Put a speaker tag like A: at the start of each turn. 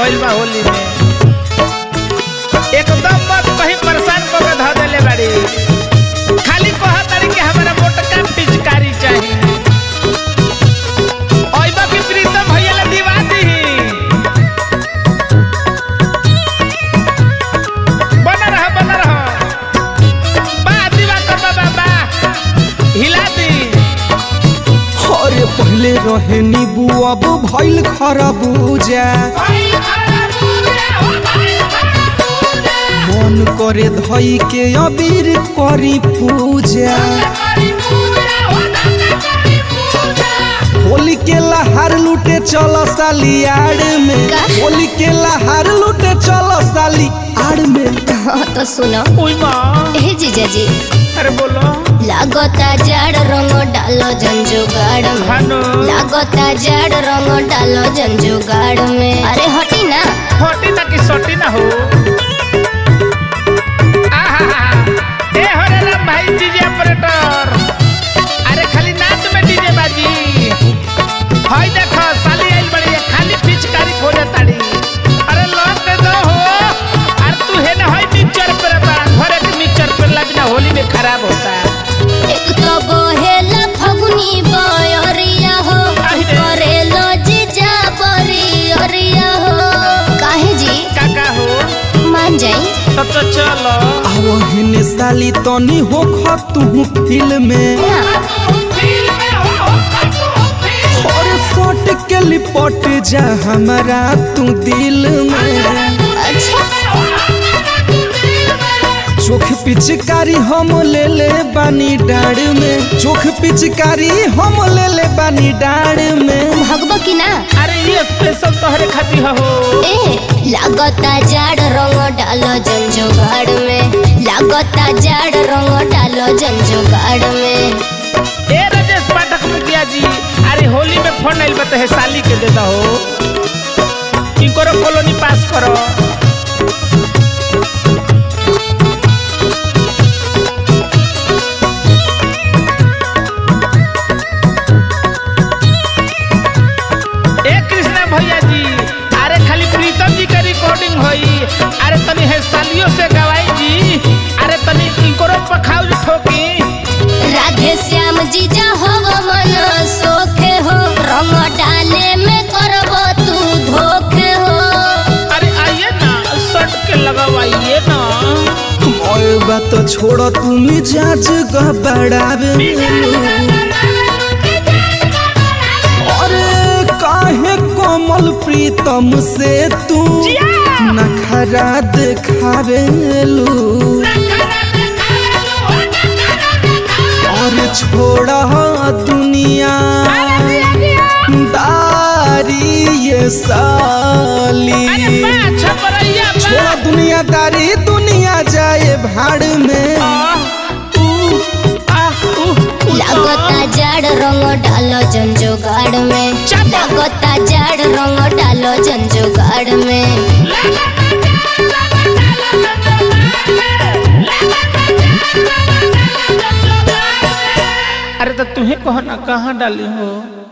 A: भइल बा होली में एकदम मत कहीं परेशान को के धऽ देले बाड़ी खाली कहा तारी कि हमारा मोटका पिचकारी चाहिए ओइबा की प्रीतम भैया ला दिवा दीही बना रहा बना रहा बा दिवा कर बाबा बा हिला दी
B: अरे पहले रहे नीबू अब भइल खरबूजा मन करे धई के अबीर करी पूजा होली के लहार लूटे चल सालियाड़ में
C: का?
B: होली के लहार लूटे चल साली आड़ में
C: हाँ तो सुनो
A: ओइ माँ
C: ए जीजा जी
A: अरे बोलो
C: लागता जाड़ रंग डालो जंजुगाड़ में
A: भानु
C: लागता जाड़ रंग डालो जंजुगाड़ में अरे हटी ना
A: हटी ना कि सटी ना हो आहा ए हरे राम भाई डीजे ऑपरेटर अरे खाली नाच में डीजे बाजी हाय देखो साली आइल बड़ी है खाली पिचकारी खोजे ताड़ी अरे लौट दे दो हो अरे तू है ना हाय मिक्सचर पर बा घरे के मिक्सचर पर लगना होली में खराब होता है
C: एक तो बहेला फगुनी बयरिया हो
A: आई रे।
C: करेलो जीजा बरियरिया हो काहे जी
A: काका हो
C: मान जाई
A: तब तो चलो
B: आवहिन साली तनी हो तू फिल्म में
C: ना
B: और सट के लिपट जा हमारा तू दिल में
C: अच्छा
B: चोख पिचकारी हम ले ले बानी डाड़ में चोख पिचकारी हम ले ले बानी डाड़ में
C: भगबो की ना
A: अरे ये स्पेशल तोहरे खातिर हो
C: ए लागता जाड़ रंग डालो जंजुगाड़ में लागता जाड़ रंग डालो जंजुगाड़ में
A: ए राजेश पाठक मुखिया जी अरे होली में फोन आइल बता है साली के देता हो इनकरो कॉलोनी पास करो ए कृष्णा भैया जी अरे खाली प्रीतम जी का रिकॉर्डिंग होई अरे तनी है सालियों से गवाई जी अरे तनी इनकरो पखाउ ठोकी
C: राधे श्याम जीजा हो मन सोखे हो रंग डाले में करबो तू धोखे हो
A: अरे आइए ना शर्ट के लगवाइए ना
B: और बात छोड़ तू मिजाज गबड़ावे अरे काहे कोमल प्रीतम से तू नखरा दिखावेलू और छोड़ा दुनिया दारी ये साली
A: अच्छा बरैया बा
B: छोड़ा दुनियादारी दुनिया जाए भाड़ में
C: लागता जाड़ रंग डालो जंजुगाड़ में
A: चप।
C: लागता जाड़ रंग डालो जंजुगाड़ में
A: अरे तो तुम्हें कहो ना कहाँ डाली हो